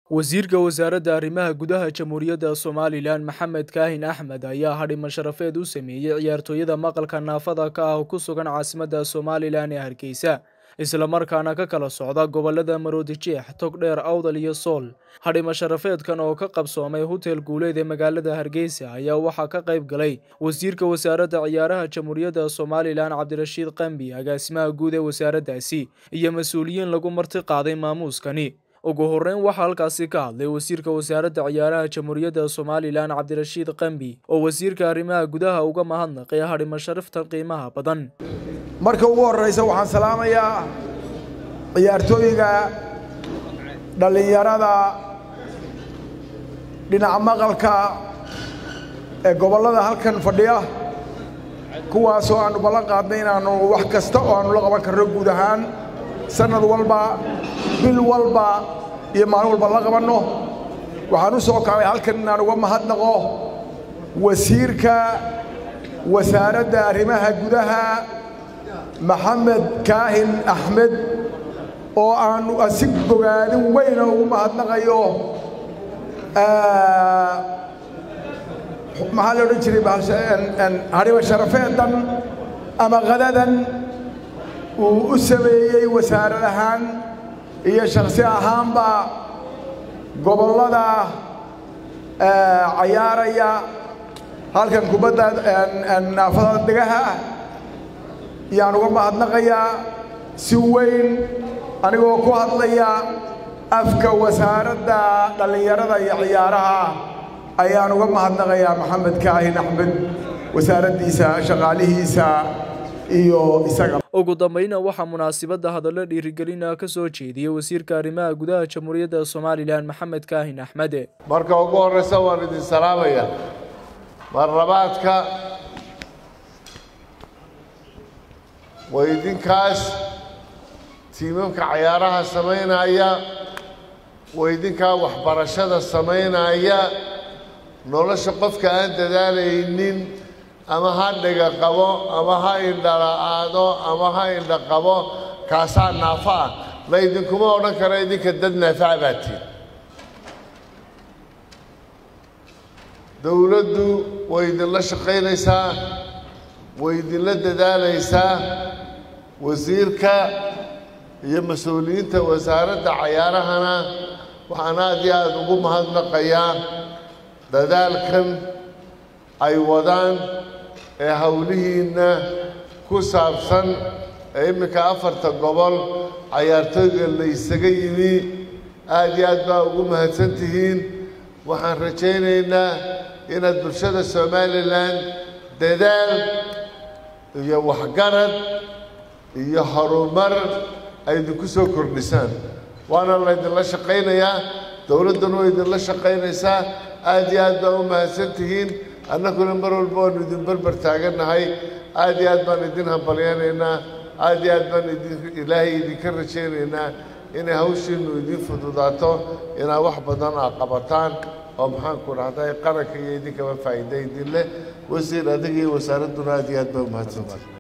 wasiirka wasaaradda arrimaha gudaha jamhuuriyadda somalilan maxamed kaahin axmed ayaa hadhimo sharafeed u sameeyey ciyaartooyada maqalka naafada ka ah ku sugan caasimadda somalilan ee hargeysa islamarkaana ka kala socda gobolada maroodijeex togdheer awdal iyo sool hadhimo sharafeedkan oo ka qabsoomay hotel guuleed ee magaalada hargeysa ayaa waxaa ka qayb galay wasiirka wasaaradda ciyaaraha jamhuuriyadda somalilan cabdirashiid qambi agaasimaha guud ee wasaaraddaasi iyo mas-uuliyiin lagu marti qaaday maamuuskani ugu horreyn waxaa halkaasi ka hadlay wasiirka wasaaradda ciyaaraha jamhuuriyadda somalilan cabdirashiid qambi oo wasiirka arrimaha gudaha uga mahadnaqay hadhimo sharaftan qiimaha badan marka ugu horreysa waxaan salaamayaa ciyaartooyga dhallinyarada dhinaca maqalka ee gobollada halkan fadhiya kuwaasoo aannu ballan qaadnay inaannu wax kasta oo aannu la qaban karno guud ahaan sannad walba bil walba iyo maalin walba la qabanno waxaan u soo kacay halkan inaan uga mahadnaqo wasiirka wasaaradda arrimaha gudaha maxamed kaahin axmed oo aannu si bogaadin weyna ugu mahadnaqayo maxaa la odhan jiray hadhiba sharafeedan ama qadadan uu u sameeyey wasaarad ahaan iyo shakhsi ahaanba gobollada cayaaraya halkan kubadda naafada degaha yaan uga mahadnaqayaa si weyn anigoo ku hadlaya afka wasaaradda dhallinyarada iyo ciyaaraha ayaan uga mahadnaqayaa maxamed kaahin axmed wasaaraddiisa shaqaalihiisa iyo isaga ugu dambayna waxaa munaasibadda hadallo dhiirigelina ka soo jeediyey wasiirka arrimaha gudaha jamhuuriyadda somalilan maxamed kaahin axmed marka ugu horreysa waan idin salaamaya marlabaadka waa idinkaas tiimamka cayaaraha samaynaya waa idinkaa waxbarashada samaynaya nolosha qofka aan dadaalaynin ama ha dhiga qabo ama ha indhala-aado ama ha indha qabo kaasaa naafo ah la idinkuma odhan karo idinka dad naafaca baatiin dowladdu way idinla shaqaynaysaa way idinla dadaalaysaa wasiirka iyo mas-uuliyiinta wasaaradda cayaarahana waxaan aad iyo aada ugu mahadnaqayaa dadaalkan ay wadaan ee howlihiinna ku saabsan ee imminka afarta gobol cayaartooyga la isaga yimi aad iyo aad baa ugu mahadsan tihiin waxaan rajaynaynaa inaad bulshada somalilan dadaal iyo waxgarad iyo horumar ay idinku soo kordhisaan waana laydinla shaqaynayaa dowladduna way idinla shaqaynaysaa aad iyo aad baa u mahadsan tihiin annaguna mar walba waanu idin berber taagannahay aad iyo aad baan idin hambalyaynaynaa aad iyo aad baan idin ilaahay idinka rajaynaynaa inay hawshiinnu idin fududaato inaad wax badan aa qabataan oo maxaanku dhahday qaranka iyo idinkaba faa'iida idin leh wasiir adiga iyo wasaaradduna aad iyo aad baa u mahadsantihi